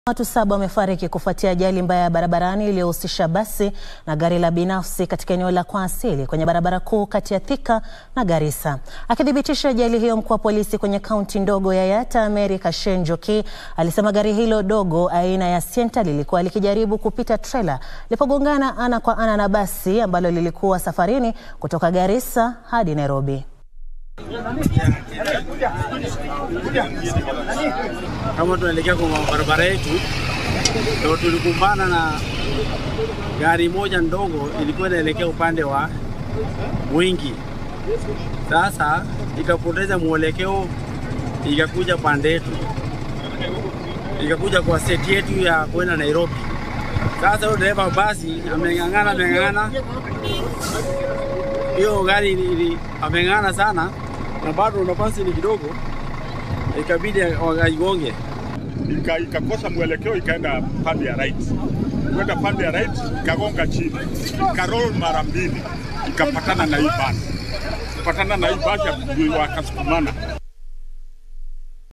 Watu saba wamefariki kufuatia ajali mbaya ya barabarani iliyohusisha basi na gari la binafsi katika eneo la Kwasili kwenye barabara kuu kati ya Thika na Garissa. Akithibitisha ajali hiyo, mkuu wa polisi kwenye kaunti ndogo ya Yatta, Mary Kashen Njoki, alisema gari hilo dogo aina ya Sienta lilikuwa likijaribu kupita trela lilipogongana ana kwa ana na basi ambalo lilikuwa safarini kutoka Garissa hadi Nairobi. Kama tunaelekea kwa barabara yetu, ndio tulikumbana na gari moja ndogo ilikuwa inaelekea upande wa Mwingi. Sasa ikapoteza mwelekeo, ikakuja pande yetu, ikakuja kwa seti yetu ya kwenda Nairobi. Sasa huyo dereva basi ameng'ang'ana, ameng'ang'ana, hiyo gari ili ameng'ang'ana sana, na bado nafasi ni kidogo, ikabidi waigonge ikakosa mwelekeo ikaenda pande ya right, kwenda pande ya right ikagonga chini, ikarol mara mbili, ikapatana na hii basi, patana na hii basi wakasukumana